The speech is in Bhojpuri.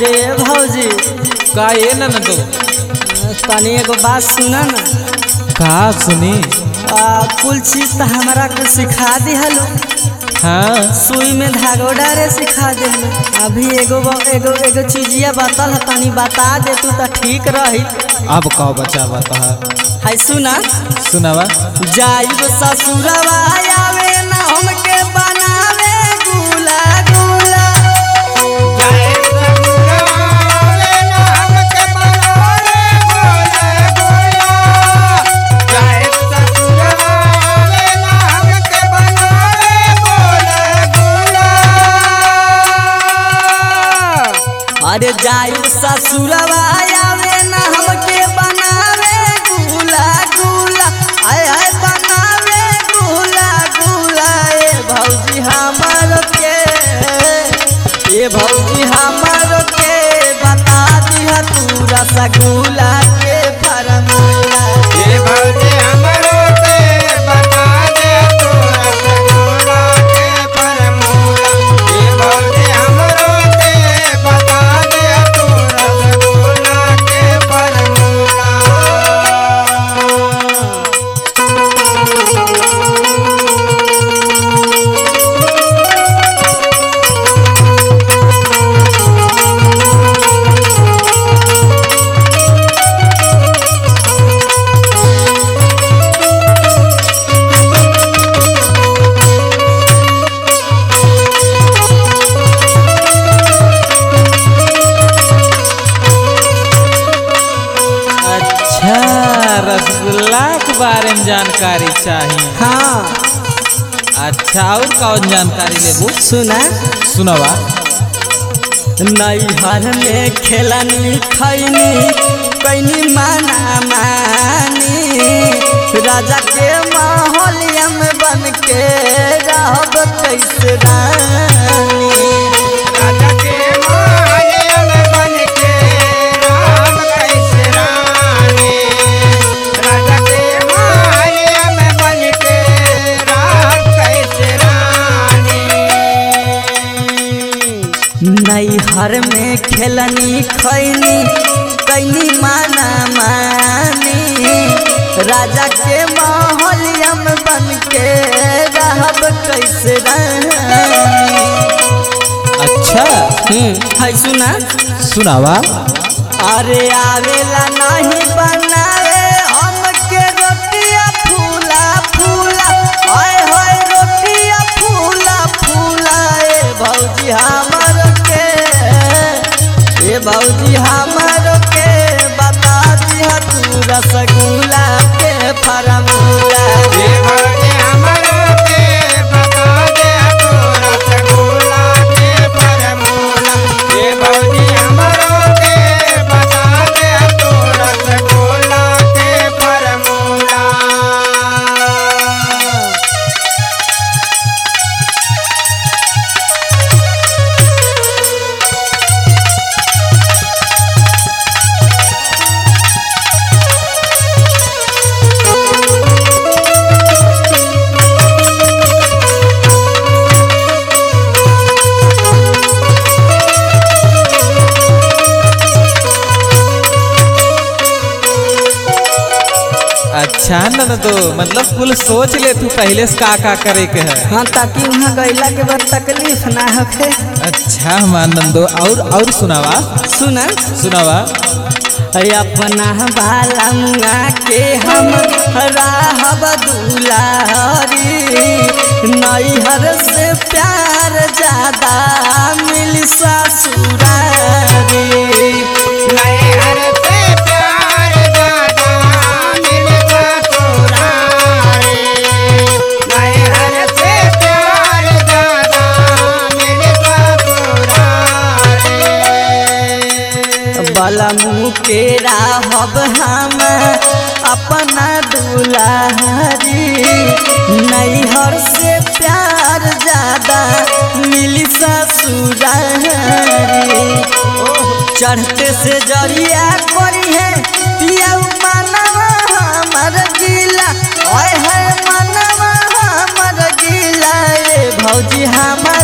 अरे भौजी का ये न तो तनी एगो बात सुना ना का सुनी आ, कुल चीज तो हमरा के सिखा दिहलो हाँ सुई में धागो डारे सिखा दिहलो अभी एगो ब- एगो एगो चीजिया बतल है तनी बता दे तू तो ठीक रही अब कहो बच्चा बता है सुना सुनावा जाइब ससुरवा आवे ना हमके बनावे गुला गुला अरे जाइब ससुरवा आवे ना हमके बनावे गुला गुला आय आय बनावे गुला गुला ए भौजी हमर के ए भौजी हमर के बता दिहा तू रसगुल्ला के फरमूला अच्छा रसगुल्ला के बारे में जानकारी चाहिए हाँ अच्छा और कौन जानकारी लेबू सुना सुनावा नैहर में खेलनी खैनी कैनी माना मानी राजा के माहौलिया में बन के रहब कैसे रानी नैहर में खेलनी खैनी कैनी माना मानी राजा के माहौलिया में बन के रहब कैसे रानी अच्छा है सुना सुनावा अरे आवेला नहीं बनावे हमके रोटिया फूला फूला हाय हाय रोटिया फूला फूला ए भौजी हमर के ए भौजी हमर के बता दिया तू रसगुल्ला के फरमूला अच्छा न तो मतलब कुल सोच ले तू पहले से का का करे के है हाँ ताकि वहाँ गैला के बाद तकलीफ ना होखे अच्छा मानंदो और और सुनावा सुना सुनावा अपना बाला मुआ के हम राहब दुलारी नैहर से प्यार ज्यादा मिल ससुरारी बलमू के राहब हम अपना दुलारी नैहर से प्यार ज्यादा मिली ससुरारी चढ़ते से जरिया करी है पिया मनवा हमर गिला ओए है मनवा हमर गिला ए भौजी हमर